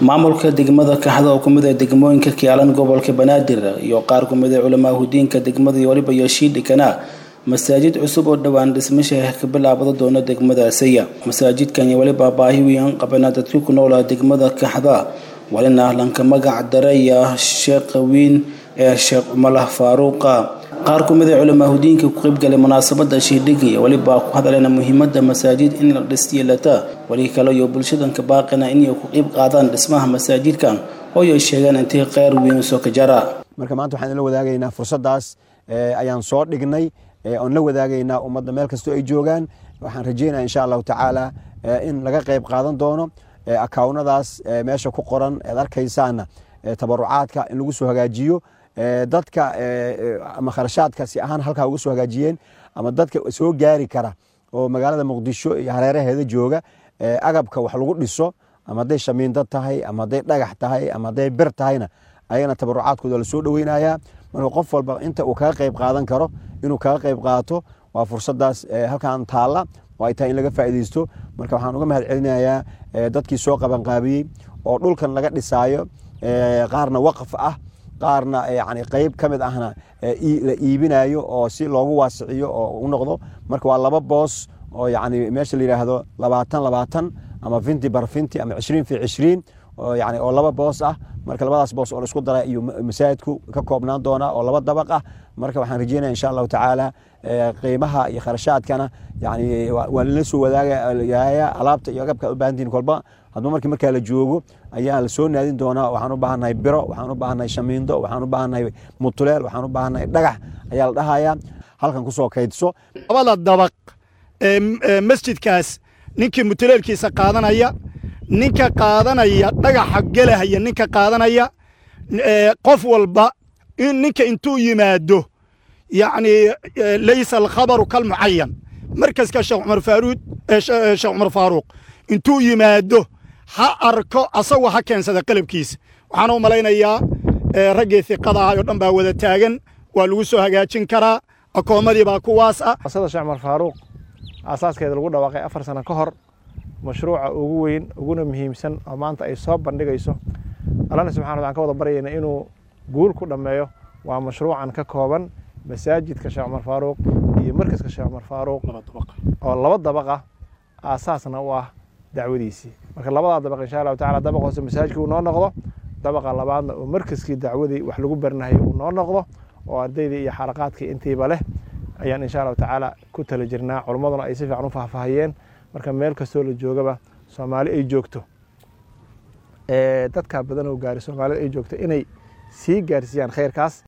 maamulka degmada kaxda oo kumid ah degmooyinka kiyaalan gobolka banaadir iyo qaar kumid ah culamaa hudiinka degmada iyo waliba yoshiidhikana masaajid cusub oo dhowaan dhismasha ka bilaabada doona degmada asaya masaajidkan iyo waliba baahi weyn qabana dadkii ku noolaa degmada kaxda walina lanka magac daraya sheekha weyn ee sheekh cumar faaruuqa qaar kumid a culamaa hudiinka ku qaybgalay munaasabada shiidhigi waliba ku hadaleena muhiimada masaajid in la dhisyelata wali kale iyo bulshadanka baaqina inay ku qayb qaadaan dhismaha masaajidkan oo ay sheegeen intii kheyr weyn soo ka jara marka maanta waxaan la wadaagaynaa fursadaas ayaan soo dhignay oon la wadaagaynaa ummadda meel kastoo ay joogaan waxaan rajeynaya insha allahu tacaala in laga qayb qaadan doono akawnadaas meesha ku qoran ead arkaysaana tabarucaadka in lagu soo hagaajiyo dadka ama kharashaadka si ahaan halkaa uga soo hagaajiyeen ama dadka soo gaari kara oo magaalada muqdisho iyo hareeraheeda jooga agabka wax lagu dhiso ama hadday shamiindo tahay ama hadday dhagax tahay ama hadday bir tahayna ayagana tabarucaadkooda la soo dhoweynayaa marka qof walba inta uu kaga qayb qaadan karo inuu kaga qayb qaato waa fursadaas halkan taalla oo ay tahay in laga faa'iidaysto marka waxaan uga mahad celinayaa dadkii soo qabanqaabiyey oo dhulkan laga dhisaayo qaarna waqf ah qaarna yani qeyb ka mid ahna la iibinayo oo si loogu waasiciyo oo u noqdo marka waa laba boos oo yani meesha la yidhaahdo labaatan labaatan ama finti bar finti ama cishriin fi cishriin yani oo laba boos ah marka labadaas boos oo la isku dara iyo masaajidku ka koobnaan doonaa oo laba dabaq ah marka waxaan rajeynaya insha allahu tacaala qiimaha iyo kharashaadkana yani waa lala soo wadaagaya alaabta iyo agabka u baahantihin kolba hadba markii markaa la joogo ayaa la soo naadin doonaa waxaan u baahannahay biro waxaan u baahannahay shamiindo waxaan u baahannahay mutuleel waxaan u baahannahay dhagax ayaa la dhahayaa halkan kusoo kaydso labada dabaq ee masjidkaas ninkii mutuleelkiisa qaadanaya ninka qaadanaya dhagaxa gelahaya ninka qaadanaya qof walba ninka intuu yimaado yacni laysa alkhabaru kalmucayan markaska sheekh cumar faaruud sheekh cumar faaruuq intuu yimaado ha arko asagoo ha keensada qalabkiisa waxaan u malaynayaa raggii hiqada ahay oo dhan baa wada taagan waa lagu soo hagaajin karaa akoomadii baa kuwaas ah asada sheekh cumar faaruuq aasaaskeeda lagu dhawaaqay afar sano ka hor mashruuca ugu weyn uguna muhiimsan oo maanta ay soo bandhigayso allana subxana waxaan ka wada baryayna inuu guul ku dhammeeyo waa mashruucan ka kooban masaajidka sheekh cumar faaruuq iyo markaska sheekh cumar faaruuq oo laba dabaq ah aasaasna u ah dacwadiisii marka labadaa dabaq insha allahu tacala dabaq hoose masaajidka uu noo noqdo dabaqa labaadna oo markaskii dacwadii wax lagu barnahay uu noo noqdo oo ardaydii iyo xalaqaadkii intiiba leh ayaan insha allahu tacaala ku tala jirnaa culummaduna ay si fiican u faahfaahiyeen marka meel kastoo la joogaba soomaali ay joogto dadkaa badan oo gaari soomaalida ay joogto inay sii gaarsiiyaan khayrkaas